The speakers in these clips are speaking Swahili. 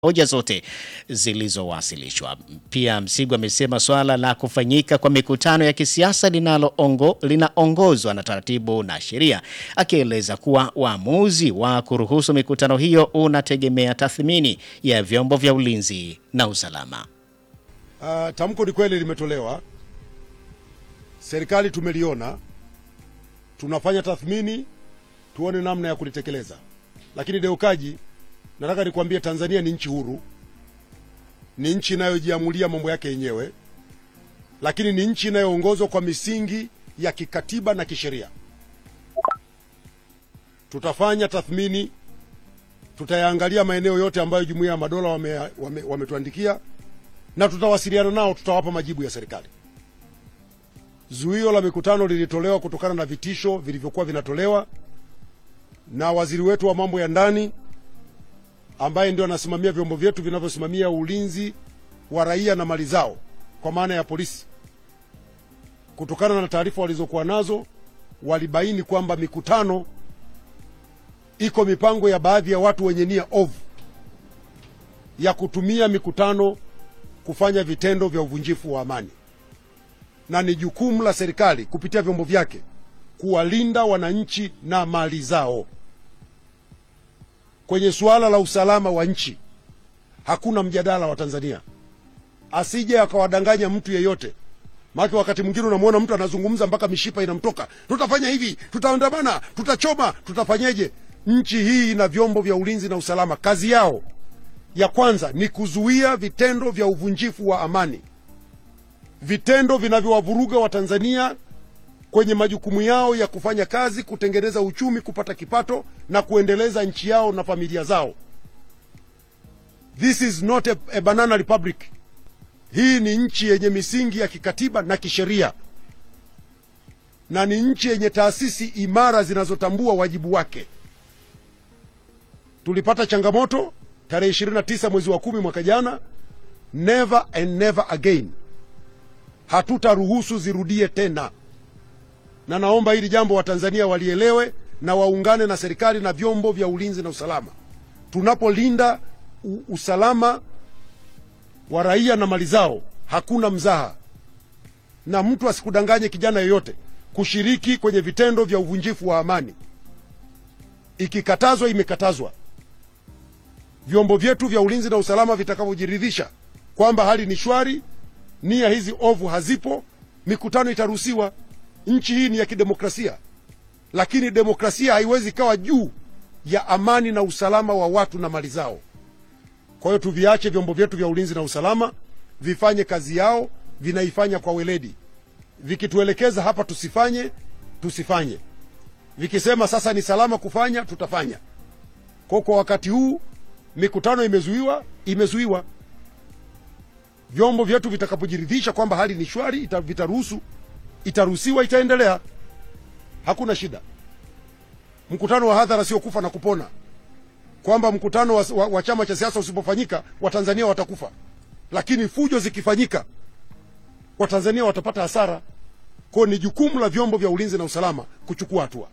hoja zote zilizowasilishwa. Pia Msigwa amesema swala la kufanyika kwa mikutano ya kisiasa linaloongo linaongozwa na taratibu na sheria, akieleza kuwa uamuzi wa kuruhusu mikutano hiyo unategemea tathmini ya vyombo vya ulinzi na usalama. Uh, tamko ni kweli limetolewa, serikali tumeliona, tunafanya tathmini tuone namna ya kulitekeleza. Lakini Deukaji, nataka nikwambie, Tanzania ni nchi huru, ni nchi inayojiamulia mambo yake yenyewe, lakini ni nchi inayoongozwa kwa misingi ya kikatiba na kisheria. Tutafanya tathmini, tutayaangalia maeneo yote ambayo Jumuiya ya Madola wametuandikia wame, wame na tutawasiliana nao, tutawapa majibu ya serikali. Zuio la mikutano lilitolewa kutokana na vitisho vilivyokuwa vinatolewa na waziri wetu wa mambo ya ndani ambaye ndio anasimamia vyombo vyetu vinavyosimamia ulinzi wa raia na mali zao, kwa maana ya polisi. Kutokana na taarifa walizokuwa nazo, walibaini kwamba mikutano iko mipango ya baadhi ya watu wenye nia ovu ya kutumia mikutano kufanya vitendo vya uvunjifu wa amani, na ni jukumu la serikali kupitia vyombo vyake kuwalinda wananchi na mali zao. Kwenye suala la usalama wa nchi hakuna mjadala wa Tanzania, asije akawadanganya mtu yeyote. Maana wakati mwingine unamwona mtu anazungumza mpaka mishipa inamtoka, tutafanya hivi, tutaandamana, tutachoma, tutafanyeje? Nchi hii ina vyombo vya ulinzi na usalama, kazi yao ya kwanza ni kuzuia vitendo vya uvunjifu wa amani, vitendo vinavyowavuruga Watanzania kwenye majukumu yao ya kufanya kazi, kutengeneza uchumi, kupata kipato na kuendeleza nchi yao na familia zao. This is not a, a banana republic. Hii ni nchi yenye misingi ya kikatiba na kisheria, na ni nchi yenye taasisi imara zinazotambua wajibu wake. Tulipata changamoto tarehe 29 mwezi wa kumi mwaka jana. Never and never again, hatutaruhusu zirudie tena, na naomba hili jambo Watanzania walielewe na waungane na serikali na vyombo vya ulinzi na usalama. Tunapolinda usalama wa raia na mali zao, hakuna mzaha, na mtu asikudanganye kijana yoyote kushiriki kwenye vitendo vya uvunjifu wa amani. Ikikatazwa, imekatazwa. Vyombo vyetu vya ulinzi na usalama vitakavyojiridhisha kwamba hali ni shwari, nia hizi ovu hazipo, mikutano itaruhusiwa. Nchi hii ni ya kidemokrasia, lakini demokrasia haiwezi ikawa juu ya amani na usalama wa watu na mali zao. Kwa hiyo tuviache vyombo vyetu vya ulinzi na usalama vifanye kazi yao, vinaifanya kwa weledi. Vikituelekeza hapa tusifanye, tusifanye. Vikisema sasa ni salama kufanya, tutafanya. Kwa kwa wakati huu mikutano imezuiwa, imezuiwa. Vyombo vyetu vitakapojiridhisha kwamba hali ni shwari, ita, vitaruhusu, itaruhusiwa, itaendelea, hakuna shida. Mkutano wa hadhara sio kufa na kupona, kwamba mkutano wa, wa, wa chama cha siasa usipofanyika Watanzania watakufa, lakini fujo zikifanyika Watanzania watapata hasara. Kwao ni jukumu la vyombo vya ulinzi na usalama kuchukua hatua.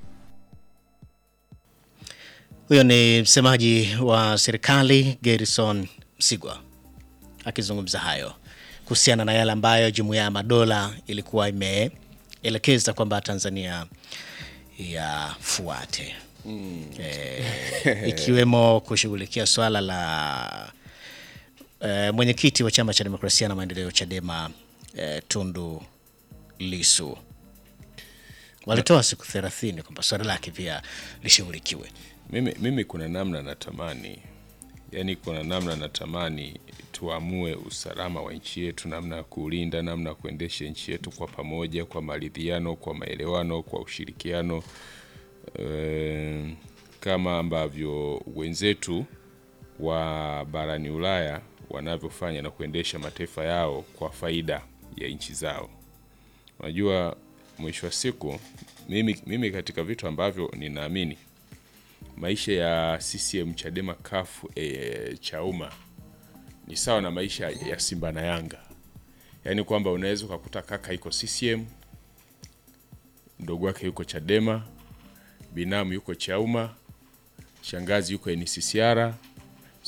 Huyo ni msemaji wa serikali Gerson Msigwa akizungumza hayo kuhusiana na yale ambayo Jumuiya ya Madola ilikuwa imeelekeza kwamba Tanzania yafuate mm. E, ikiwemo kushughulikia swala la e, mwenyekiti wa Chama cha Demokrasia na Maendeleo Chadema e, Tundu Lisu walitoa siku thelathini kwamba swala lake pia lishughulikiwe. Mimi, mimi kuna namna natamani, yani kuna namna natamani tuamue usalama wa nchi yetu, namna ya kuulinda, namna ya kuendesha nchi yetu kwa pamoja, kwa maridhiano, kwa maelewano, kwa ushirikiano e, kama ambavyo wenzetu wa barani Ulaya wanavyofanya na kuendesha mataifa yao kwa faida ya nchi zao. Unajua, mwisho wa siku mimi, mimi katika vitu ambavyo ninaamini maisha ya CCM Chadema kafu e, Chauma ni sawa na maisha ya Simba na Yanga, yaani kwamba unaweza ukakuta kaka yuko CCM, mdogo wake yuko Chadema, binamu yuko Chauma, shangazi yuko NCCR,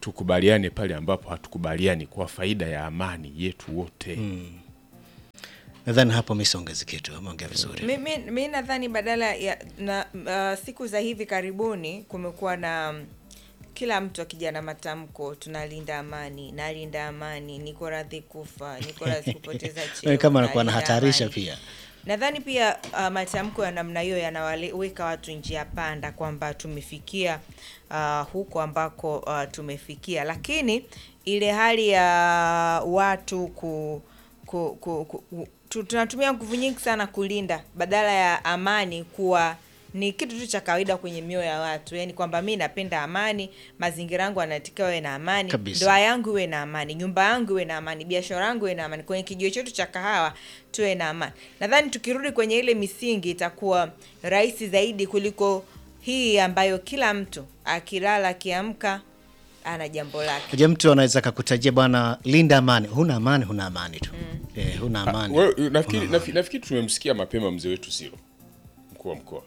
tukubaliane pale ambapo hatukubaliani kwa faida ya amani yetu wote. Nadhani hapo misongezi kitu ameongea vizuri. mi, mi, mi nadhani badala ya na uh, siku za hivi karibuni kumekuwa na mm, kila mtu akija na matamko tunalinda amani nalinda amani niko radhi kufa niko radhi kupoteza cheo kama anakuwa nalinda anahatarisha amani. pia. nadhani pia uh, matamko ya namna hiyo yanawaweka watu njia panda kwamba tumefikia uh, huko ambako uh, tumefikia lakini ile hali ya watu ku, ku, ku, ku, ku tu- tunatumia nguvu nyingi sana kulinda badala ya amani kuwa ni kitu tu cha kawaida kwenye mioyo ya watu yani kwamba mi napenda amani mazingira yangu anatakiwa iwe na amani Kabisa. ndoa yangu iwe na amani nyumba yangu iwe na amani biashara yangu iwe na amani kwenye kijiwe chetu cha kahawa tuwe na amani nadhani tukirudi kwenye ile misingi itakuwa rahisi zaidi kuliko hii ambayo kila mtu akilala akiamka ana jambo lake Je, mtu anaweza kakutajia bwana, linda amani. Huna amani, huna amani tu. Eh, huna amani. Wewe, nafikiri, nafikiri, nafikiri tumemsikia mapema mzee wetu Silo, mkuu wa mkoa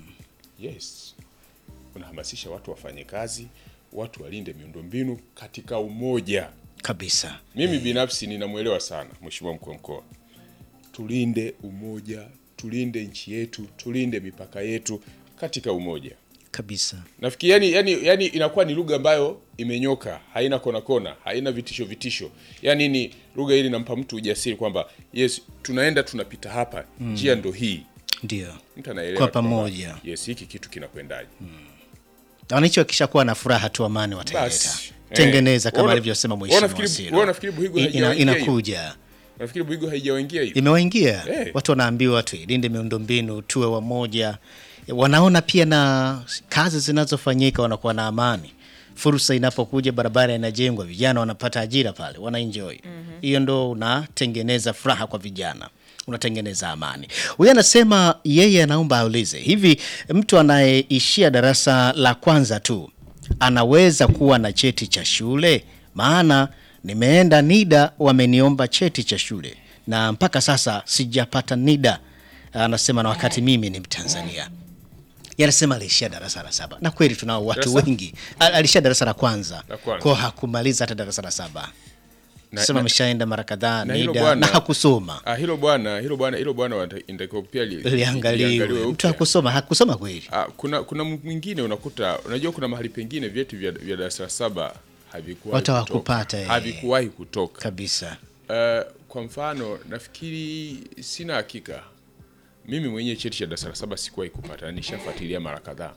yes, unahamasisha watu wafanye kazi, watu walinde miundombinu katika umoja. Kabisa. Mimi binafsi ninamwelewa sana mheshimiwa mkuu wa mkoa, tulinde umoja, tulinde nchi yetu, tulinde mipaka yetu katika umoja. Kabisa. Nafikiri yani, yani, yani inakuwa ni lugha ambayo imenyoka, haina kona kona, haina vitisho vitisho. Yani ni lugha hili nampa mtu ujasiri kwamba yes, tunaenda tunapita hapa, njia ndo hii. Ndio. Mtu anaelewa Kwa tu kwamba, pamoja. Yes, hiki kitu kinakwendaje. Wananchi wakishakuwa na furaha tu amani wataileta. Basi. Tengeneza Eh, kama wana- alivyosema wana mheshimiwa nafikiri- Siro. wana nafikiri Buhigu I- ina- haijawaingia hiyo? inakuja. Nafikiri Buigo haijawaingia hiyo. Imewaingia. Eh. Watu wanaambiwa tuilinde miundombinu, tuwe wamoja. Wanaona pia na kazi zinazofanyika wanakuwa na amani. Fursa inapokuja, barabara inajengwa, vijana wanapata ajira pale, wanaenjoy. Hiyo ndo unatengeneza furaha kwa vijana, unatengeneza amani. Huyu anasema yeye anaomba aulize hivi, mtu anayeishia darasa la kwanza tu anaweza kuwa na cheti cha shule? Maana nimeenda NIDA wameniomba cheti cha shule na mpaka sasa sijapata NIDA. Anasema na wakati mimi ni Mtanzania. Yanasema aliishia darasa la saba, na kweli tunao watu Darasa? wengi. Al- Aliishia darasa la kwanza, La kwanza. kwa hakumaliza hata darasa la saba. Na- Sema na- ameshaenda mara kadhaa na hilo NIDA bwana- na hakusoma. Ah, hilo bwana, hilo bwana, hilo bwana wanata- inatakiwa pia li- Liangaliwe, liangaliwe mtu upya. hakusoma, hakusoma kweli. Ah, kuna kuna mwingine unakuta, unajua kuna mahali pengine vyeti vya, vya darasa la saba havikuwahi Watu kutoka. hawakupata, eh. havikuwahi kutoka. Kabisa. Uh, kwa mfano nafikiri, sina hakika mimi mwenyewe cheti cha darasa la saba sikuwahi kupata, na nishafuatilia mara kadhaa,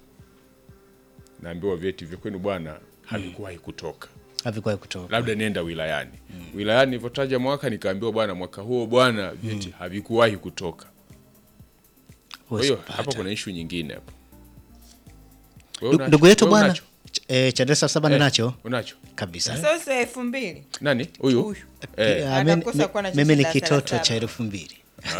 naambiwa vyeti vya kwenu bwana havikuwahi kutoka, Havikuwahi kutoka. labda nenda wilayani. Wilayani nilivyotaja mwaka nikaambiwa bwana, mwaka huo bwana vyeti havikuwahi kutoka. Kwa hiyo Huwezi hapa kupata. kuna ishu nyingine hapo. Wewe Ndu- unacho? Ndugu yetu Wewe bwana unacho? ch- eh, cha darasa la saba Eh, ninacho unacho kabisa. sasa elfu mbili nani huyu Huyu. eh, Ah, mimi- Atakosa kuwa na mimi cheti ni darasa la kitoto saba. cha elfu mbili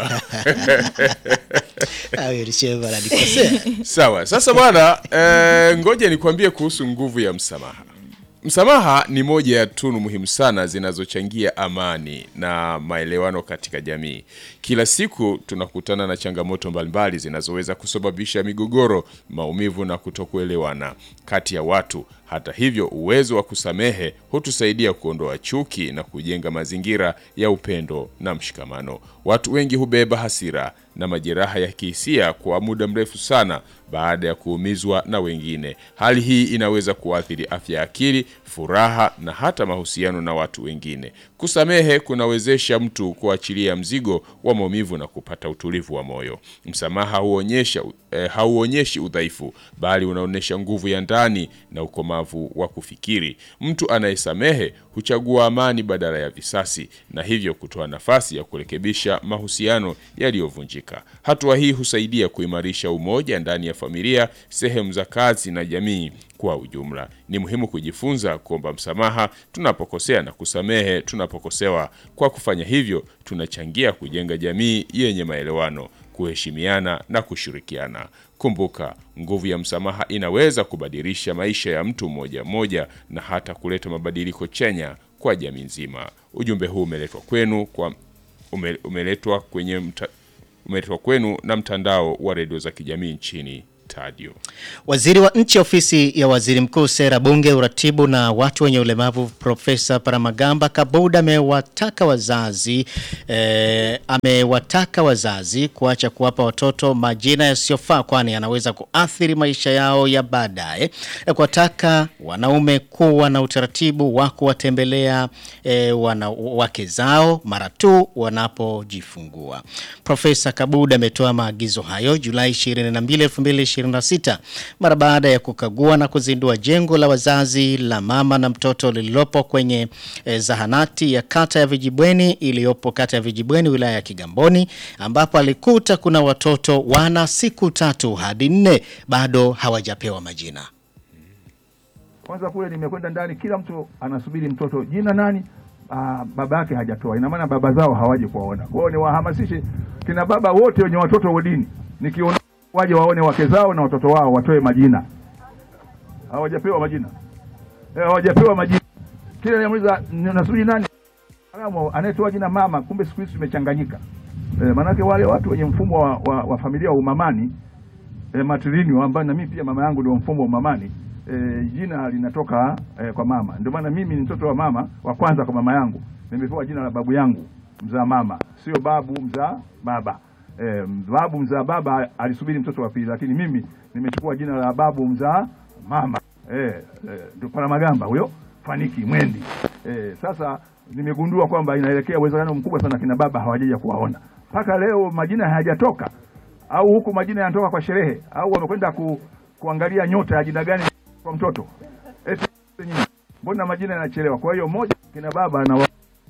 Awe Richeva ananikosea. sawa sasa bwana eh, ngoja nikwambie kuhusu nguvu ya msamaha msamaha ni moja ya tunu muhimu sana zinazochangia amani na maelewano katika jamii kila siku tunakutana na changamoto mbalimbali zinazoweza kusababisha migogoro maumivu na kutokuelewana kati ya watu hata hivyo uwezo wa kusamehe hutusaidia kuondoa chuki na kujenga mazingira ya upendo na mshikamano watu wengi hubeba hasira na majeraha ya kihisia kwa muda mrefu sana baada ya kuumizwa na wengine. Hali hii inaweza kuathiri afya ya akili, furaha na hata mahusiano na watu wengine. Kusamehe kunawezesha mtu kuachilia mzigo wa maumivu na kupata utulivu wa moyo. Msamaha huonyesha eh, hauonyeshi udhaifu, bali unaonyesha nguvu ya ndani na ukomavu wa kufikiri. Mtu anayesamehe huchagua amani badala ya visasi na hivyo kutoa nafasi ya kurekebisha mahusiano yaliyovunjika. Hatua hii husaidia kuimarisha umoja ndani ya familia, sehemu za kazi na jamii kwa ujumla. Ni muhimu kujifunza kuomba msamaha tunapokosea na kusamehe tunapokosewa. Kwa kufanya hivyo, tunachangia kujenga jamii yenye maelewano, kuheshimiana na kushirikiana. Kumbuka, nguvu ya msamaha inaweza kubadilisha maisha ya mtu mmoja mmoja na hata kuleta mabadiliko chanya kwa jamii nzima. Ujumbe huu umeletwa kwenu kwa ume, umeletwa kwenye mta, umeletwa kwenu na mtandao wa redio za kijamii nchini Tadio. Waziri wa nchi ofisi ya waziri mkuu sera bunge uratibu na watu wenye ulemavu Profesa Paramagamba Kabuda amewataka wazazi eh, amewataka wazazi kuacha kuwapa watoto majina yasiyofaa kwani yanaweza kuathiri maisha yao ya baadaye. Eh, Kuwataka wanaume kuwa na utaratibu wa kuwatembelea eh, wana, wake zao mara tu wanapojifungua. Profesa Kabuda ametoa maagizo hayo Julai 22, 2026 mara baada ya kukagua na kuzindua jengo la wazazi la mama na mtoto lililopo kwenye eh, zahanati ya kata ya Vijibweni iliyopo kata ya Vijibweni wilaya ya Kigamboni ambapo alikuta kuna watoto wana siku tatu hadi nne bado hawajapewa majina. Kwanza kule nimekwenda ndani, kila mtu anasubiri mtoto jina nani, ah, baba yake hajatoa. Ina maana baba zao hawaje kuwaona. Kwa hiyo niwahamasishe kina baba wote wenye watoto wodini, nikiona waje waone wake zao na watoto wao, watoe majina. Hawajapewa majina, eh, hawajapewa majina. Kila nimuuliza nasubiri nani, Kama anayetoa jina mama, kumbe siku hizi tumechanganyika. Eh, maanake wale watu wenye mfumo wa, wa, wa familia wa umamani e, matrilini ambayo na mimi pia mama yangu ndio mfumo wa mamani e, jina linatoka e, kwa mama. Ndio maana mimi ni mtoto wa mama wa kwanza kwa mama yangu, nimepewa jina la babu yangu mzaa mama, sio babu mzaa baba. E, babu mzaa baba alisubiri mtoto wa pili, lakini mimi nimechukua jina la babu mzaa mama. E, e, ndio Paramagamba huyo Faniki Mwendi. E, sasa nimegundua kwamba inaelekea uwezekano mkubwa sana kina baba hawajaja kuwaona mpaka leo, majina hayajatoka au huku majina yanatoka kwa sherehe au wamekwenda ku, kuangalia nyota ya jina gani kwa mtoto eti nyinyi, mbona majina yanachelewa? Kwa hiyo moja, kina baba na wa,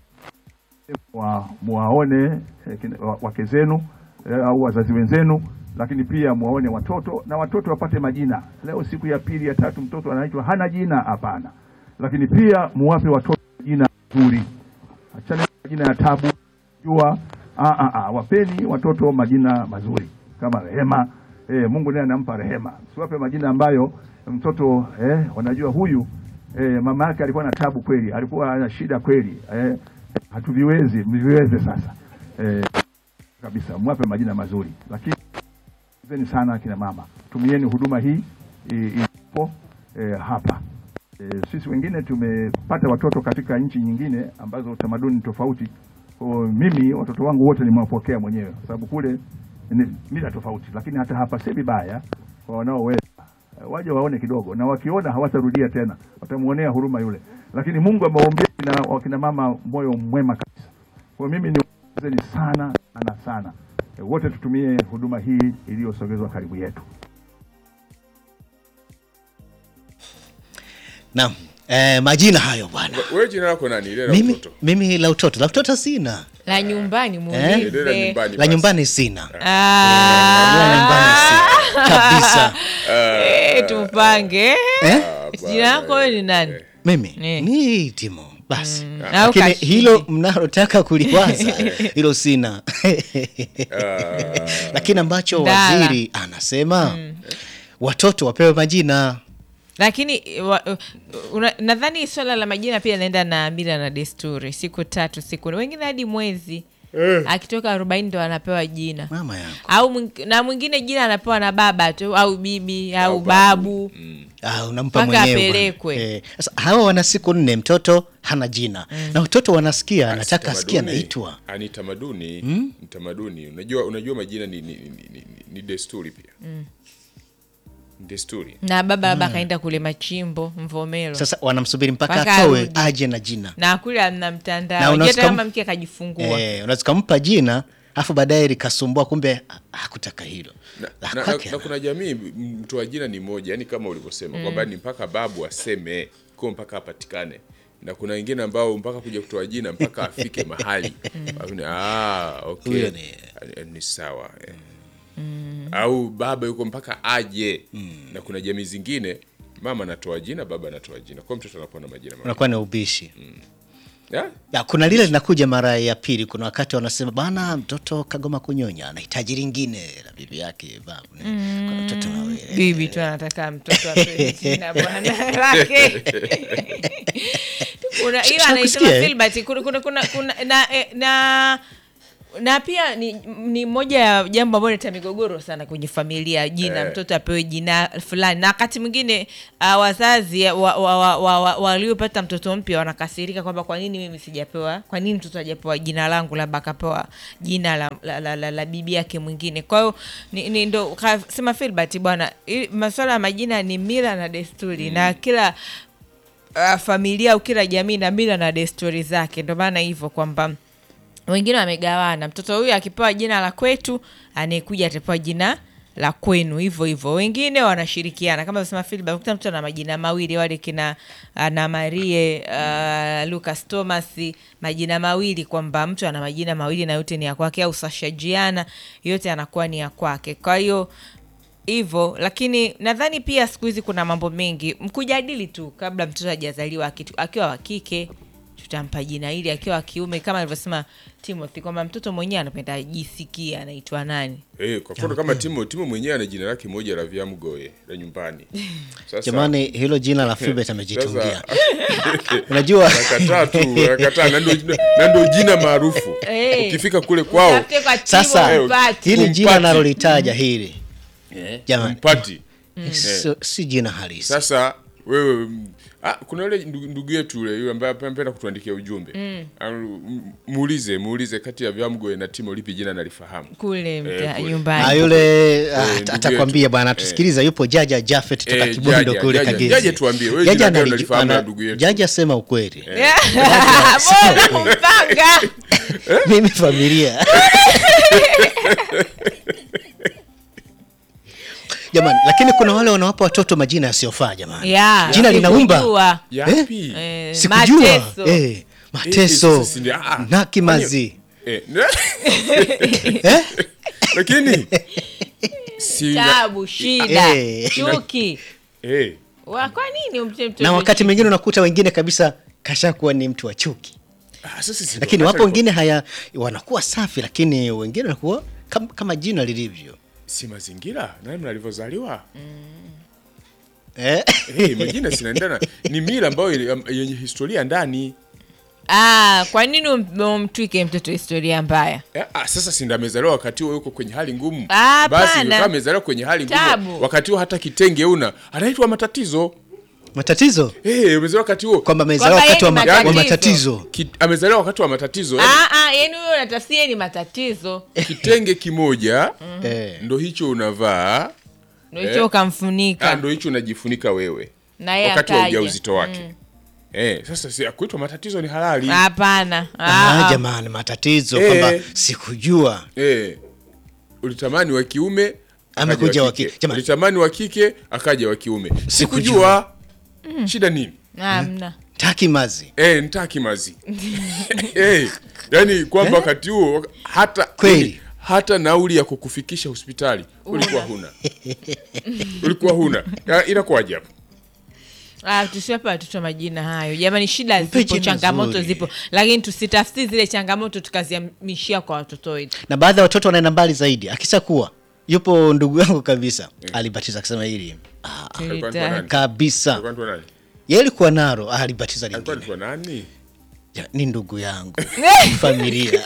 wa, muwaone eh, kina- wa- wake zenu eh, au wazazi wenzenu, lakini pia muwaone watoto na watoto wapate majina. Leo siku ya pili ya tatu mtoto anaitwa hana jina, hapana. Lakini pia muwape watoto jina zuri, achana na majina ya tabu jua ah, ah, ah, wapeni watoto majina mazuri kama Rehema. Eh, Mungu naye anampa rehema, siwape majina ambayo mtoto eh, wanajua huyu eh, mama yake alikuwa na tabu kweli, alikuwa ana shida kweli eh, hatuviwezi mviweze sasa eh, kabisa, mwape majina mazuri, lakini zeni sana akina mama, tumieni huduma hii i- ilipo eh, hapa E, sisi wengine tumepata watoto katika nchi nyingine ambazo tamaduni tofauti. Kwa hiyo mimi watoto wangu wote nimewapokea mwenyewe, kwa sababu kule ni mila tofauti, lakini hata hapa si vibaya kwa wanaoweza e, waje waone kidogo, na wakiona hawatarudia tena, watamuonea huruma yule. Lakini Mungu amewaombea na wakina mama moyo mwema kabisa. Kwa hiyo mimi niwaongezeni sana sana sana, e, wote tutumie huduma hii iliyosogezwa karibu yetu. Naam. Eh, majina hayo bwana. Wewe jina lako nani? Ile la Mimi mtoto. mimi la utoto. La utoto sina. la nyumbani Ile la muulize nyumbani. La basi. nyumbani sina. Ah, La nyumbani sina. Kabisa. eh, tupange Eh? jina lako wewe ni nani Mimi Eh. ni Timo. Basi. au Lakini Kashidi. hilo mnalotaka kuliwaza hilo sina. Lakini ambacho Ndala. waziri anasema watoto wapewe majina. lakini wa- una- nadhani swala la majina pia inaenda na mila na desturi siku tatu siku wengine hadi mwezi akitoka arobaini ndo anapewa jina Mama yangu. au mwing- na mwingine jina anapewa na baba tu au bibi au, Au babu, babu. Ah, unampa Mpaka mwenyewe. bwana. apelekwe. Eh, Sasa hawa wana siku nne, mtoto hana jina na watoto wanasikia, anataka asikia Tamaduni. anaitwa. Ah, ni tamaduni ni tamaduni unajua unajua majina ni, ni, ni, ni, ni desturi pia Ni desturi na baba labda akaenda kule machimbo mvomero Sasa wanamsubiri mpaka Mpaka atoe arudi. aje na jina. na kule amna Na mtandao unaweza hata kama kam- mke akajifungua Eh, unaweza kumpa jina afu baadaye likasumbua, kumbe ha- hakutaka hilo. na, La na, na, kwake na ana- kuna jamii m- mtoa jina ni moja yani kama ulivyosema kwamba ni mpaka babu aseme ko mpaka apatikane na kuna wengine ambao mpaka kuja kutoa jina mpaka afike mahali Aone, ah, okay. Huyo ni- Eh, ni sawa eh. au baba yuko mpaka aje na kuna jamii zingine mama anatoa jina baba anatoa jina kwa mtoto anakuwa na majina mawili. unakuwa ni ubishi. Ya? Ya, kuna lile linakuja mara ya pili. Kuna wakati wanasema bana, mtoto kagoma kunyonya, anahitaji lingine la bibi yake babu. Kuna mtoto na wewe. bibi tu anataka mtoto apewe jina bwana lake Kuna- hiyo Sha- anaisema kusikia, eh? Filbert, kuna, kuna, kuna, kuna, na, eh, na na pia ni, ni moja ya jambo ambalo leta migogoro sana kwenye familia jina Eh. mtoto apewe jina fulani na wakati mwingine uh, wazazi waliopata wa, wa, wa, wa, waliopata mtoto mpya wanakasirika kwamba kwa nini mimi sijapewa kwa nini mtoto hajapewa jina langu labda akapewa jina la, la, la, la, la bibi yake mwingine kwa hiyo ni, ni ndo kasema Filbert bwana ili- masuala ya majina ni mila na desturi na kila uh, familia au kila jamii na mila na desturi zake ndio maana hivyo kwamba wengine wamegawana mtoto huyu akipewa jina la kwetu anayekuja atapewa jina la kwenu hivyo hivyo wengine wanashirikiana kama sema Filbert ukuta mtu ana majina mawili wale kina ana Marie uh, Lucas Thomas majina mawili kwamba mtu ana majina mawili na yote ni ya kwake au Sasha Jiana yote anakuwa ni ya kwake kwa hiyo hivyo lakini nadhani pia siku hizi kuna mambo mengi mkujadili tu kabla mtoto hajazaliwa akitu- akiwa wa kike tutampa jina hili akiwa wa kiume kama alivyosema timothy kwamba mtoto mwenyewe anapenda ajisikie anaitwa nani Eh, kwa mfano kama Timo Timo mwenyewe ana jina lake moja la Vyamgoe la nyumbani. Sasa Jamani, hilo jina la Filbert amejitungia. sasa Unajua nakataa tu, nakataa na ndio na ndio jina maarufu. Eh. Ukifika kule kwao Utafute kwa Timo sasa upate. hili jina Umpati. nalolitaja hili jamani, mpati. si- si jina halisi. Sasa wewe mm, ah, kuna yule ndugu ndugu yetu yule yule ambaye anapenda kutuandikia ujumbe. Ah, m- Muulize, muulize kati ya Vyamgoe na Timo lipi jina nalifahamu. kule mta- Eh, kule. Ah, nyumbani yule ah, ndugu atakwambia yetu. bwana, tusikiliza, yupo Jaja Jafet toka Eh, Kibondo Jaja, kule Jaja, Kagezi. Jaja tuambie, wewe Jaja jina gani analiju- unalifahamu ana- la ndugu yetu? Jaja sema ukweli, mpanga mimi familia jamani, lakini kuna wale wanawapa watoto majina yasiyofaa jamani. Ya, Jina linaumba. sikujua. Yapi? Eh, Sikujua mateso. eh, mateso sasa ndio- ah, na kimazi Eh, eh? lakini si tabu shida Eh. chuki eh, Wa- kwa nini umpe mtoto na wakati chuki? mwingine unakuta wengine kabisa kashakuwa ni mtu wa chuki, ah, sasa si lakini ndio, wapo hata wengine haya wanakuwa safi, lakini wengine wanakuwa kama, kama jina lilivyo si mazingira namna alivyozaliwa eh? eh, majina sinaendana ni mila ambayo ili- yenye historia ndani Ah, kwa nini um- umtwike mtoto historia mbaya Eh, ah, sasa si ndo amezaliwa wakati huo yuko kwenye hali ngumu Ah, basi hapana. kama amezaliwa kwenye hali ngumu Tabu. wakati huo hata kitenge una anaitwa matatizo matatizo eh, amezaliwa wakati huo kwamba amezaliwa Kwamba wakati wa, yeye ma- ni wa matatizo. matatizo Ki, amezaliwa wakati wa matatizo eh, Ah, ah, yani huyo natafsia ni matatizo kitenge kimoja eh. ndo hicho unavaa ndo hicho ukamfunika ah, ndo hicho unajifunika wewe na yeye wakati wa akaja. ujauzito wake eh, sasa si kuitwa matatizo ni halali hapana Ah, Ah, ah. jamani matatizo Eh. kwamba sikujua eh, ulitamani wa kiume akaja Amekuja wa wa kike. kike. Jamani. ulitamani wa kike akaja wa kiume sikujua shida nini hamna taki mazi eh, ntaki mazi eh, yani kwamba wakati huo hata Kweli. yani, hata nauli ya kukufikisha hospitali ulikuwa huna ulikuwa huna Ya, inakuwaje hapo Ah, tusiwape watoto majina hayo jamani shida Mpe zipo jina changamoto zuri. zipo lakini tusitafsiri zile changamoto tukaziamishia kwa watoto wetu na baadhi ya watoto wanaenda mbali zaidi akishakuwa yupo ndugu yangu kabisa alibatiza akisema hili ah, Alikuwa anaitwa nani? kabisa Alikuwa anaitwa nani? yeye alikuwa naro ah, alibatiza Alikuwa lingine anaitwa nani Ja, ni ndugu yangu familia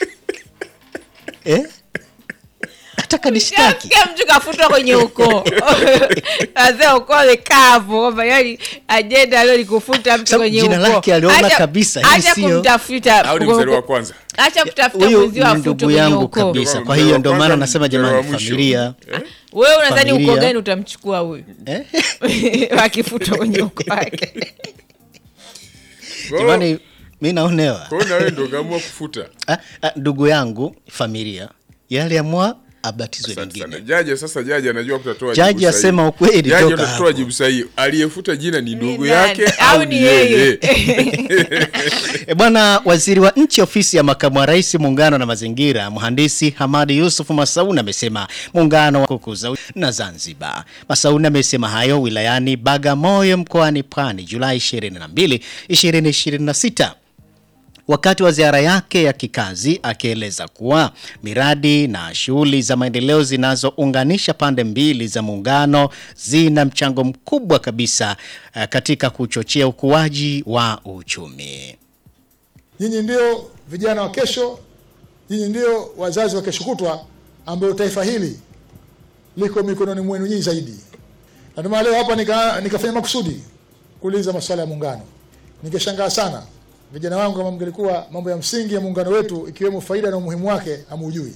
eh? nataka nishtaki Sikia mtu kafutwa kwenye ukoo wazee ukoo wamekavu kwamba yani ajenda leo likufuta mtu Sababu kwenye jina ukoo lake aliona Acha- kabisa, hii acha sio- kumtafuta au ni mzaliwa wa kwanza acha kutafuta huyu mwenzio ni afutwe ndugu kwenye yangu ukoo kabisa Ndio, kwa hiyo mzaliwa ndio wa maana kwanza, nasema mzaliwa jamani wa mwisho. familia Eh? wewe unadhani Familia. ukoo gani utamchukua huyu eh? wakifutwa kwenye ukoo wake Kwa hiyo- jamani mi naonewa kwa hiyo na wewe ndio kaamua kufuta Ah, ah, ndugu yangu familia yale amua abatizwe Asante sana. lingine Jaji sasa jaji anajua kutatoa Jaji jibu sahihi. asema ukweli Jaji toka atatoa hapo. jibu sahihi. Aliyefuta jina ni ndugu nani? yake Au au ni ni yeye? E bwana waziri wa nchi ofisi ya makamu wa rais muungano na mazingira mhandisi Hamadi Yusuf Masauni amesema muungano wa kukuza u- na Zanzibar. Masauni amesema hayo wilayani Bagamoyo mkoani Pwani Julai 22, 2026 wakati wa ziara yake ya kikazi akieleza kuwa miradi na shughuli za maendeleo zinazounganisha pande mbili za muungano zina mchango mkubwa kabisa eh, katika kuchochea ukuaji wa uchumi. Nyinyi ndio vijana wa kesho, Nyinyi ndio wazazi wa kesho kutwa, ambayo taifa hili liko mikononi mwenu nyinyi zaidi. Na ndio maana leo hapa nika, nikafanya makusudi kuuliza masuala ya muungano. Ningeshangaa sana vijana wangu kama mngelikuwa mambo ya msingi ya muungano wetu ikiwemo faida na umuhimu wake hamujui.